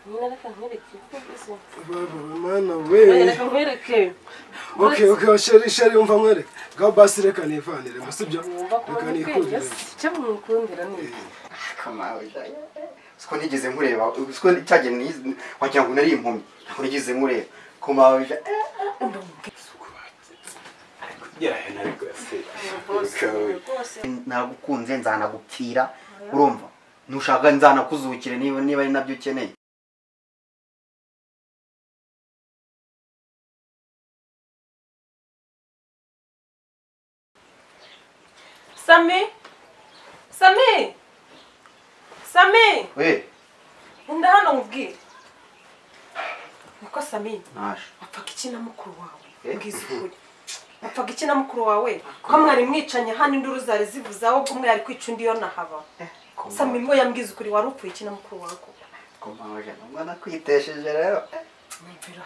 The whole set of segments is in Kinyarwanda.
nyine reka nkwereke kuko bwiza Mana Oya, we reka nkwereke okay okay sheri sheri umva mwere gaho basi reka nivanire gusa ibyo wumva ko reka mbikwiye nikurire icyo mwikundira ni iki kamawe siko nigeze nkureba siko cyagiye niz- wagira ngo nari impumyi ntabwo nigeze nkureba kumawe ja nagukunze nzanagupfira urumva nushaka nzanakuzukire niba niba ari nabyo ukeneye sami sami sami we nda hano nkubwire niko sami nasha wapfaga iki na mukuru wawe Eh? mbwiza ukuri wapfaga iki na mukuru wawe ko mwari mwicanye hano induru zari zivuze ahubwo umwe yari kwica undi yo nahaba sami mwe yambwiza ukuri wari upfuye iki na mukuru wawe koko kumawe ja nubwo nakwitesheje rero mwumvira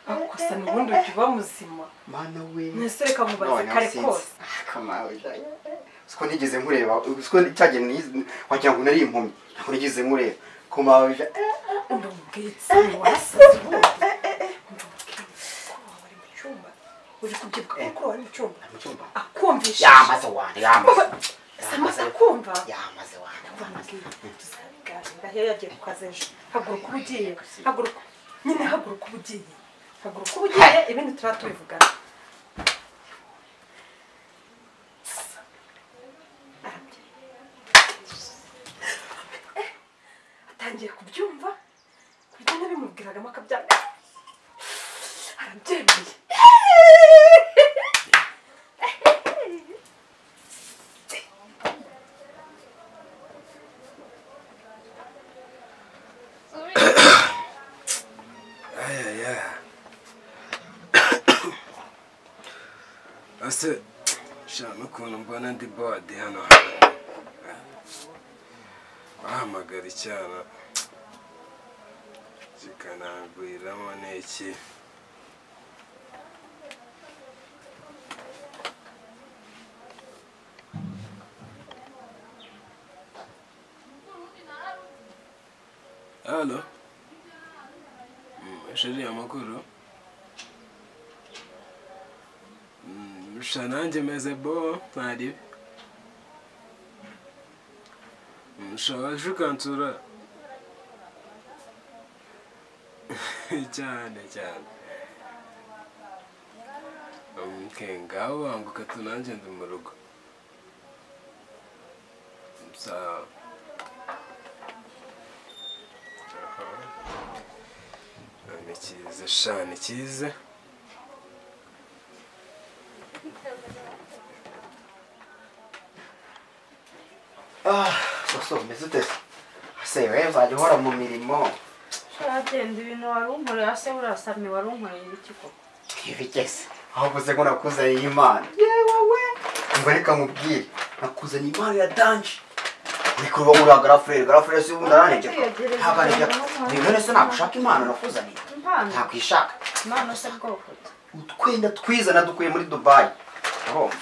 ariko sami ubundi ujya uba muzima mana we mwese reka mubaze Noneho kare sinzi. kose Kamawe ja siko nigeze nkureba siko cyagiye niz- wagira ngo nari impumyi ntabwo nigeze nkureba kumawe ja ndamubwiye sami warasaze ubundi ndamubwiye mukuru wawe ari mu cyumba uri kubyibuka ko mukuru wawe ari mu cyumba mu cyumba akumvishije yamaze wanda yamaze sami akumva yamaze wanda ndahiye yagiye ku kazi ejo haguruka uba ugiye haguruka nyine haguruka uba ugiye haguruka uba ugiye ibindi turaba tubivugana atangiye kubyumva ku buryo nabimubwiragamo akabyanga arabyemeye ayaya ase sha n'ukuntu mbona ndi bode hano bahamagara icyana kikananguriramo n'iki halo sheri amakuru Mm, sha nanjye meze bo ntaribe Mm, sha waje ukansura cyane cyane Mm, ke ngaho wambuka tu nanjye ndi mu rugo sawa ni cyiza sha ni cyiza soso mbese utese ase we uzajya uhora mu mirimo Shagenda ibintu wari unkoreye se urasamye wari unkoreye ibiki koko ntibigeze ahubwo se ngo nakuzaniye imana yewe we ngo reka nkubwire nakuzaniye impano ya danje ariko uba uriya garafureri garafureri si ubundi aranegeka ntabwo anegeka niba rero se nagushaka impano nakuzaniye impano ntakwishaka impano se bwoko ki utwenda twiza nadukuye muri dubayi urumva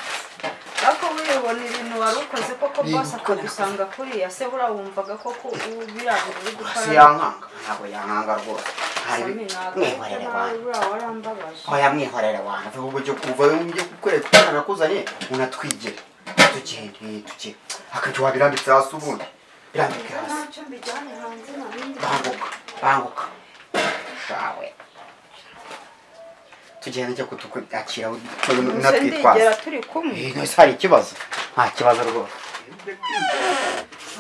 ariko wibona ibintu wari ukoze koko Ni bwose gukora. akagusanga kuriya se burawumvaga koko u- biriya bintu uri gukora si yankanga ntabwo yankanga rwose hari Sami, ntabwo mwihorere nawe wanyu buriya warambabaje oya mwihorere wanyu vuba uburyo kuva uburyo gukorera utwana nakuzanye unatwigire tugende tuke akajya wabirambitse hasi ubundi birambike hasi ntacyo mbijyane hanze nta bindi banguka banguka shawe tugenda njya kutukakira Nse ndigera natwitwaza turi kumwe Eh, none se hari ikibazo nta kibazo rwose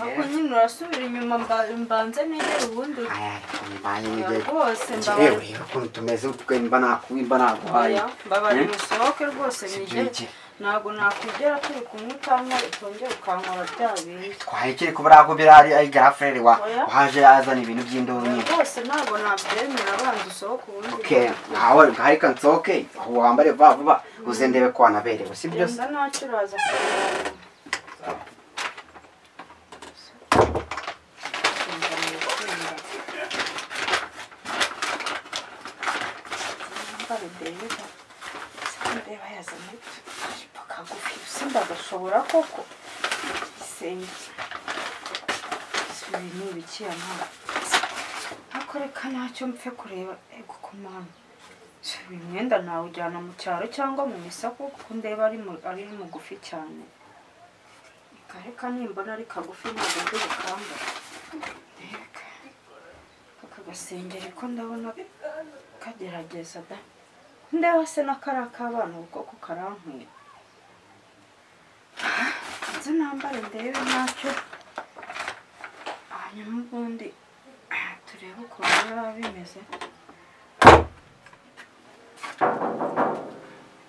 ahubwo nyine urasubira inyuma mba- mbanze negere ubundi aya mbaye n'igihe rwose njyewe mbabarira ureba ukuntu tumeze twemba nakuba imba naguhaye Oya, mbabarira Eh? musohoke rwose nigere Sibyigire. ntabwo nakugera turi kumwe utankora utongera ukankora bya bindi twahekere kuba ntabwo birari ari garafureri wa Oya. waje azana ibintu by'indobo nyine rwose ntabwo nabyemera abanza usohoke ubundi okay ntawe nkareka nsohoke aho wambare vuba vuba uze ndebe ko wanaberewe si byo se genda ntacyo uraza ndeba yazanye ijipo kagufi usimba agashobora koko igisenge ibi ni ibiki ya mwana ariko reka ntacyo mpfe kureba ego ku mwana uyu mwenda nawujyana mu cyaro cyangwa mu isoko kuko ndeba ari mu- ari mugufi cyane reka reka nimbona ari kagufi ntabwo ndi bukambara reka aka gasengeri ko ndabona kagerageza da ndeba se n'akari ak'abana kuko ko karankwiye nzi nambare ndebe ntacyo hanyuma ubundi turebe ukuntu biba bimeze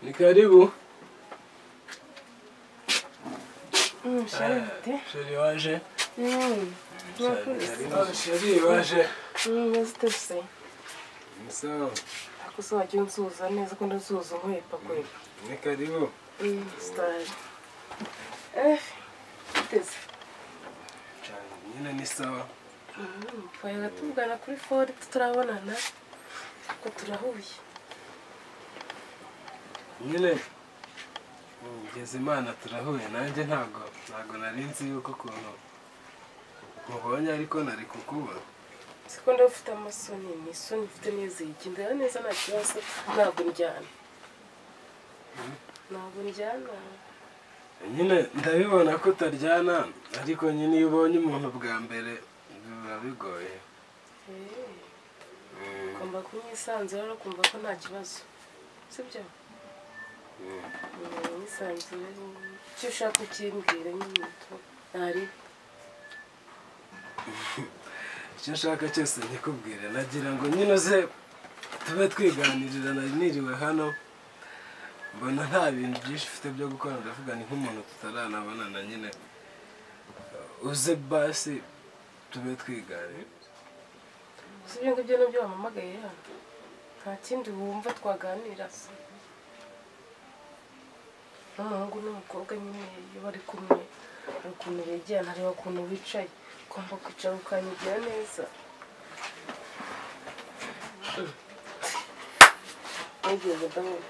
Ni karibu. Sheri waje. Sheri waje. ntuzi Ni sawa. ariko se wajya unsuhuza neza ko ndusuhuza nkwepa kure Ni karibu. sitari eh uteze Cyane nyine ni sawa. twayaga tuvugana kuri fone tutarabonana ko turahuye Nyine ngeze imana turahuye nanjye ntago ntago nari nzi yuko ukuntu mubonye ariko nari kukubona. siko ndabufite amasoni ni isoni mfite nizeye igendera neza nta kibazo ntabwo njyana ntabwo njyana nyine ndabibona ko utaryana ariko nyine iyo ubonye umuntu bwa mbere biba bigoye Eh, ugomba kumwisanzura no kumva ko nta kibazo sibyo mwisanzure icyo ushaka ukimbwira nyine ntari icyo nshaka cyose nkikubwire nagira ngo nyine uze tube twiganirira nari niriwe hano mbona nta bintu byinshi ufite byo gukora ndavuga ni nk'umuntu tutaranabonana nyine uze basi tube twiganira si ibyo ngibyo nabyo wampamagaye hano nta kindi wumva twaganira n'umuhungu n'umukobwa nyine iyo bari kumwe hari ukuntu begera ntareba ukuntu wicaye ugomba kwicara ukanyigira neza nigeze ndabona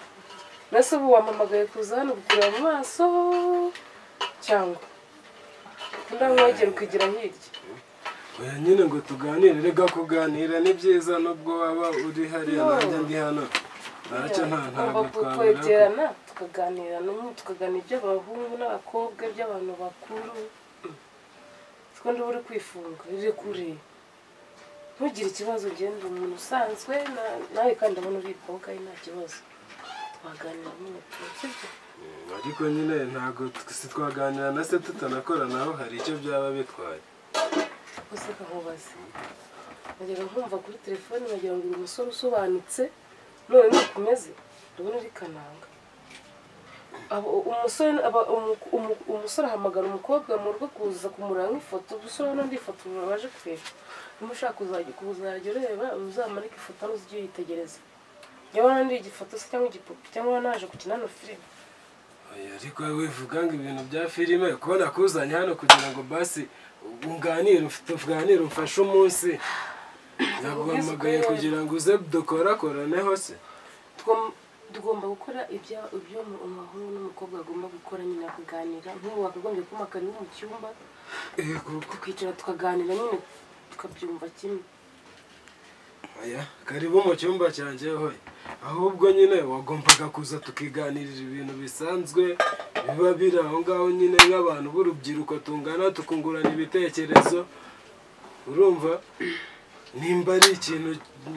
nase ubu wampamagaye kuza hano kukureba mu maso cyangwa ndamwegera ukigira hirya oya nyine ngo tuganire reka kuganira ni byiza nubwo waba uri hariya nanjye ndi hano ntacyo nta ntabwo Tugomba twabura ko- kwegerana tukaganira n'umwe tukaganira iby'abahungu n'abakobwa iby'abantu bakuru kuko ndiba uri kwifunga riri kure ntugire ikibazo ugenda umuntu usanzwe na- nawe kandi abona uri koga nta kibazo twaganira n'umuntu sibyo ariko nyine ntabwo twaganira na se tutanakora hari icyo byaba bitwaye gusa kamubaze najyaga nkumva kuri telefone wagira ngo uri umusore usobanutse none nuko umeze ndabona uri kananga Abo- umusore aba- umu- umu- umusore ahamagara umukobwa mu rugo kuza kumuranga ifoto gusa urabona ndi ifoto baje kureba niba ushaka kuzajya kuzajya ureba uzamarike ifoto hano ujye uyitegereza niba ndi igifoto se cyangwa igipupe cyangwa naje gukina hano filime Oya, ariko wowe wivuga ngo ibintu bya filime kubona kuzanye hano kugira ngo basi unganire tuganire umfashe umunsi naguhamagaye kugira ngo uze dukorakoraneho se Tugom- tugomba gukora ibya ibyo umu- umuhungu n'umukobwa bagomba gukora nyine kuganira nk'ubu wakagombye kumakara mu cyumba Eh, kuko tukicara tukaganira nyine tukabyumva kimwe oya karibu mu cyumba cyanjye hoye ahubwo nyine wagombaga kuza tukiganirira ibintu bisanzwe biba biri aho ngaho nyine nk'abantu b'urubyiruko tungana tukungurana ibitekerezo urumva nimba ari ikintu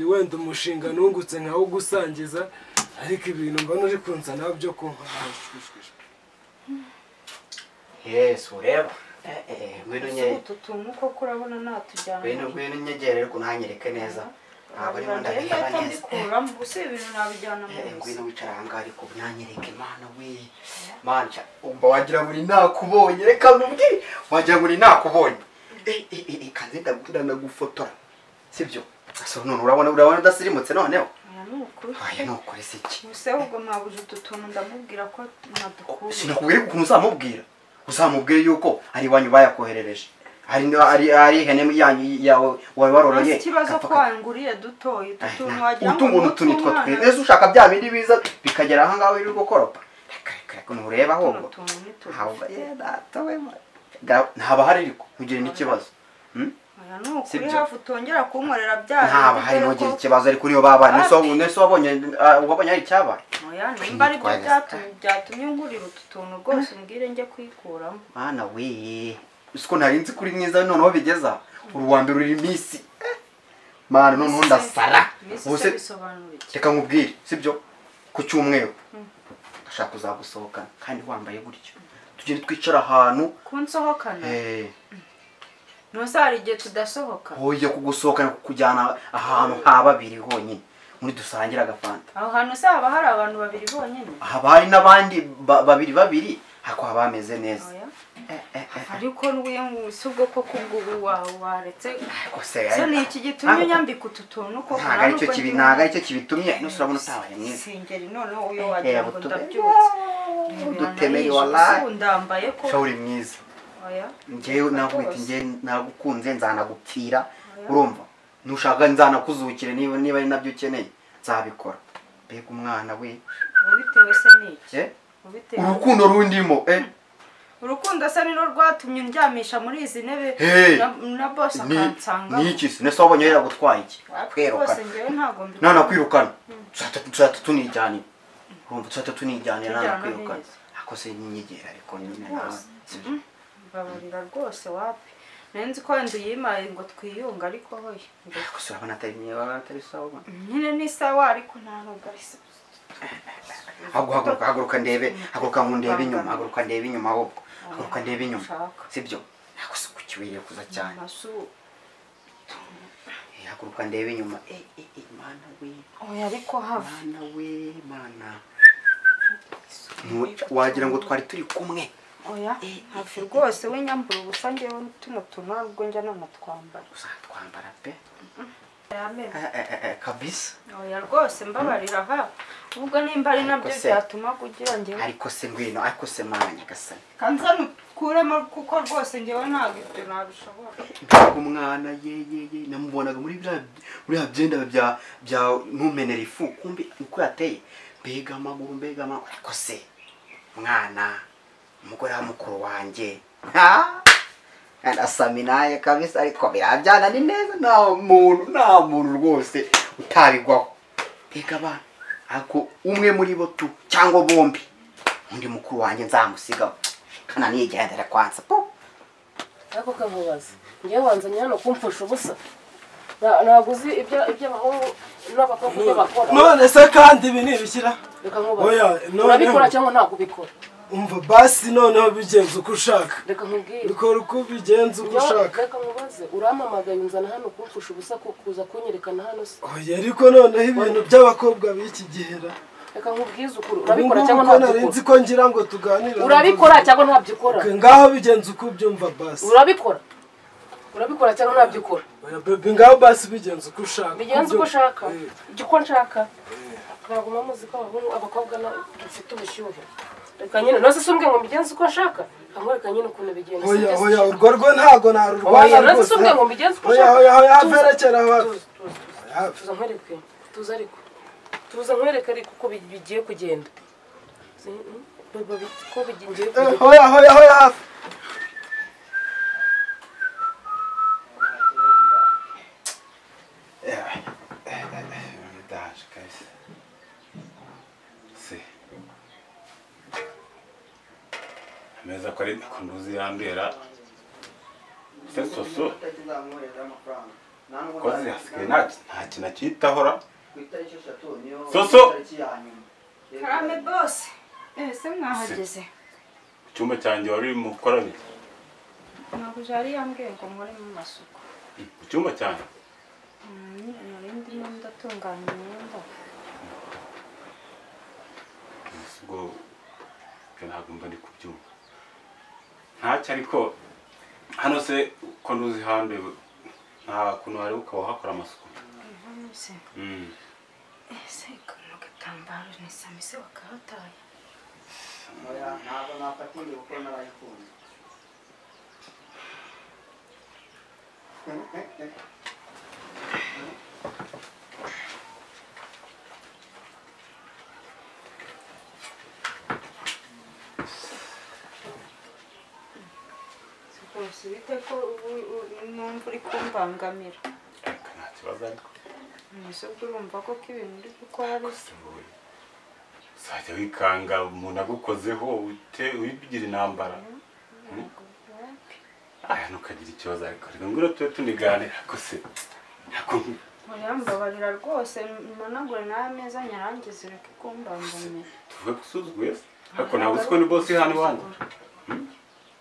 wenda umushinga nungutse nkawo gusangiza ariko ibintu mbona uri kunzanaho byo kunywa yesu ureba Eh, eh, ngwino ese nye- utu tuntu koko urabona natujyana ngwino ngwino nyegere ariko ntanyereke neza ntabwo arimo ndabikora neza ndabikuramo gusa ibi bintu nabijyana mu Eh, buzima ngwino wicara ahangaha ariko ntanyereke mana we mana cya- umva wagira ngo uri nakubonye reka mubwire wagira ngo uri nakubonye Eh, eh, eh, kanze ndagura ndagufotora sibyo so none urabona urabona udasirimutse noneho Oya, ni ukuri aya ni ukuri si iki gusa ahubwo mwabuze utu tuntu ndamubwira ko nadukura sinakubwira ukuntu uzamubwira uzamubwire yuko ari iwanyu bayakoherereje hari ari ari ihene yanyu yawe wawe waroroye Ese ikibazo gapfa- kwanguriye dutoye utu tuntu wagira ngo utungu n'utu nitwo n'utw'umwana. twe ese ushaka bya bindi biza bikagera aha ngaho uri gukoropa reka reka reka ntureba ahubwo Tuno tuntu ni tugufi. haba ye data we ma- Ga- ntaba hari ariko ntugire n'ikibazo Hmm? oya ni ukuri Sibyo. hafi utongera kunkorera bya ntaba bindi harimo dore ugize ko- ikibazo ariko niyo babaye nese wabonye nese wabonye ah, wabonye hari icyabaye oya nimba aribyo Kwitwaza. byatumye byatumye ngurira utu tuntu rwose umbwire njye kwikuramo mwana we usiko nari nzi kuri mwiza noneho bigeza uruwa mbere uri minsi Eh, mwana noneho ndasara Miss Ubuse- se bisobanura iki reka nkubwire sibyo ku cyumweru ndashaka kuzagusohokana kandi wambaye gutyo tugende twicara ahantu kunsohokana eh, ntuzi hari igihe tudasohoka hoye kugusohokana kukujyana ahantu ha babiri honyine muri dusangira agafanta aho hantu uzaba hari abantu babiri bonyine haba hari n'abandi ba- babiri babiri hako haba hameze neza oya Eh, eh, eh, ariko n'ubu si ubwo koko ubwo ubu wa- waretse kose so ni eh, iki gitumye ntabwo- unyambika utu tuntu koko ntabwo aricyo kibi ntabwo aricyo kibitumye nose urabona utabaye mwiza singeri noneho uyo wagira ngo butu- ndabyutse udutemeri Rebera nayishe, wallahi. ubu ndambaye ko shawuri mwiza oya njyewe navuga iti njye nagukunze nzanagupfira urumva nushaka nzanakuzukire niba niba ari nabyo ukeneye nzabikora mbega umwana we ubitewe se ni iki eh, ubitewe urukundo rundimo eh, urukundo se ni rwatumye undyamisha muri izi ntebe Hey! na- na bosi ni akansangamo ni iki se nese wabonye yagutwaye iki rwose kwirukana njyewe ntabwo mbi- nanakwirukana tuzahita tunijyanira urumva tuzahita tunijyanira Tujyana nanakwirukana neza. ako se nyegera ariko nyine nawe Rwose. mbabarira rwose wapi nenzi ko wenda uyimaye ngo twiyunge ariko hoye gusa urabona atari myiza atari sawa nyine ni sawa ariko nta nubwo ari sawa ahubwo haguruka haguruka ndebe haguruka ngo ndebe inyuma Bangana. haguruka ndebe inyuma ahubwo haguruka ndebe inyuma Ushaka. sibyo ntabwo se kukiwiriye kuza cyane amasu Eh, haguruka ndebe inyuma Eh, eh, eh, mana we oya ariko hava mana we mana Ntu- wagira ngo twari turi kumwe oya hafi rwose w'inyambura ubusa ngewe tuno tuntu ntabwo njya nanatwambara uzatwambara pe amenyo Eh, eh, eh, eh, kabisa oya rwose mbabarira ha ubwo nimba ari nabyo Ariko se- byatuma kugira ngewe ariko se ngwino ariko se mwana nyagasani kanza nukuremo kuko rwose ngewe ntabwo ibyo nabishobora mbega umwana ye ye ye namubonaga muri biriya muri biriya byenda bya bya ntumenera ifu kumbi uko yateye mbega amaguru mbega amaguru ariko se mwana umugore wa mukuru wanjye ha arasaminaye kabisa ariko birabyana ni neza nta muntu nta muntu rwose utabigwaho mbega abana ariko umwe muri bo tu cyangwa bombi undi mukuru wanjye nzamusigaho kana nigendera kwanza po ariko kamubaza ngewe wanzanye hano kumfusha ubusa Nta- ntabwo uzi ibya- iby'abahungu n'abakobwa ibyo bakora none se kandi ibi nibishyira reka Oya, nkubaze noneho. urabikora cyangwa ntabwo ubikora umva basi noneho bigenza uko ushaka reka nkubwire bikora uko bigenza uko Ngewe- ushaka reka nkubaze urampamagaye unzana hano kumfusha ubusa ku- kuza kunyerekana hano se oya ariko noneho ibintu by'abakobwa b'iki gihe ra reka nkubwize ukuri ubu urabikora ngubu cyangwa ko ntabyo nari nzi ukora ko ngira ngo tuganire urabikora cyangwa ntabyo ukora Okay, ngaho bigenza uko ubyumva basi urabikora urabikora cyangwa ntabyo ukora oya bebe ngaho basi bigenza uko ushaka bigenze uko Ubyumva. ushaka Eh. ujya uko nshaka ntabwo muzi ko abahungu abakobwa na- dufite ubushyuhe reka nyine nose si umbwe ngo mbigenze uko nshaka hamwe reka nyine ukuntu bigenze oya sibyo se? oya urwo rwo ntago narurwanya Oya, nasi si umwe ngo mbigenze uko oya ushaka. oya oya Tuza. averekera hafi Tuza, tuza, tuza. tuza nkwereke tuza ariko tuza nkwereke ariko uko bi- bigiye kugenda Si- mm, ba- ba- uko bigiye Eh, kugenda oya oya oya hafi Verdade, cara. Se. Ameza ko ari kunduzi yandera. Se soso. Kozi hasigaye nta nta kintu akitahora. Soso! karame bose ese mwahageze Icyumba cyanjye wari urimo gukora bite? ntabwo jari yambwiye ngo nkore mu masuku Mu cyumba cyanjye. Mm, nari ndimo ndatunganya imyenda Ubwo ibyo ntabwo mba ndi kubyumva. Ntacyo ariko hano se ko nduzi handuye nta kuntu wari ukaba wahakora amasuku. ntuze Mm. ese kano gatambaro ni samise wakahataye rwose ubizi bite ko ubu- ubu numva uri kumbangamira ariko nta kibazo ariko mwese ubwo urumva ko ko ibintu uri gukora ari byo wowe uzajya wikanga umuntu agukozeho ute- wibigire intambara aya ntukagira ikibazo ariko reka ngwino tube tuniganira ko se ntabwo murambabarira rwose managure nawe ameza nyarangiza ureke kumbangamira tuvuge ko usuzuguye se ariko ntabwo uzi ko ni bose hano iwanyu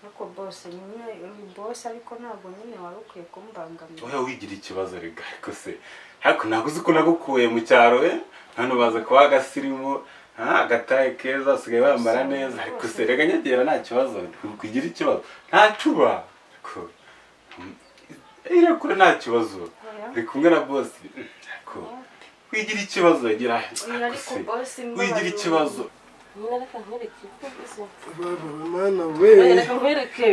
ariko bose nyine uri bose ariko ntabwo nyine wari ukwiye kumbangamira wowe wigira ikibazo reka ariko se ariko ntabwo uzi ko nagukuye mu cyaro we hano baza kuba agasirimu ah, agataye keza usigaye wambara neza ariko se reka nyegera nta kibazo ntukugira ikibazo nta cuba ariko mm, irakure nta kibazo uri kumwe na bosi ariko wigira ikibazo gira Oya, ariko bosi mbabarira. wigira ikibazo nyine reka nkwereke ko ubizi baba mana Oya, we reka nkwereke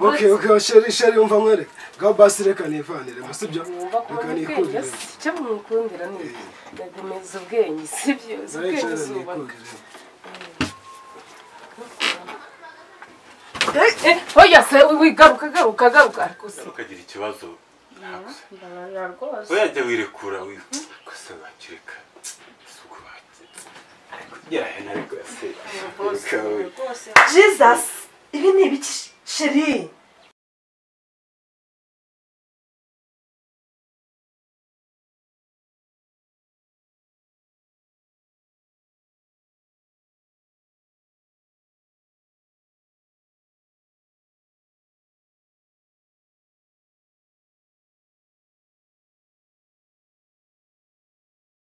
okay okay sheri sheri umva nkwereke ngaho basi reka nivanire sibyo wumva ko reka ubona ubwenge nikurire si icyo mwikundira ni iki? nagomeza ubwenge si byo si Nawe ubwenge sheri zubaka nikurire Eh, eh, oya se wigaruka garuka garuka ariko se ukagira ikibazo ariko se mbabarira rwose Uyajya wirekura wikose wakireka isuku bake. Ariko ugera hano ariko se. rwose Reka we. rwose jesus ibi ni ibiki sheri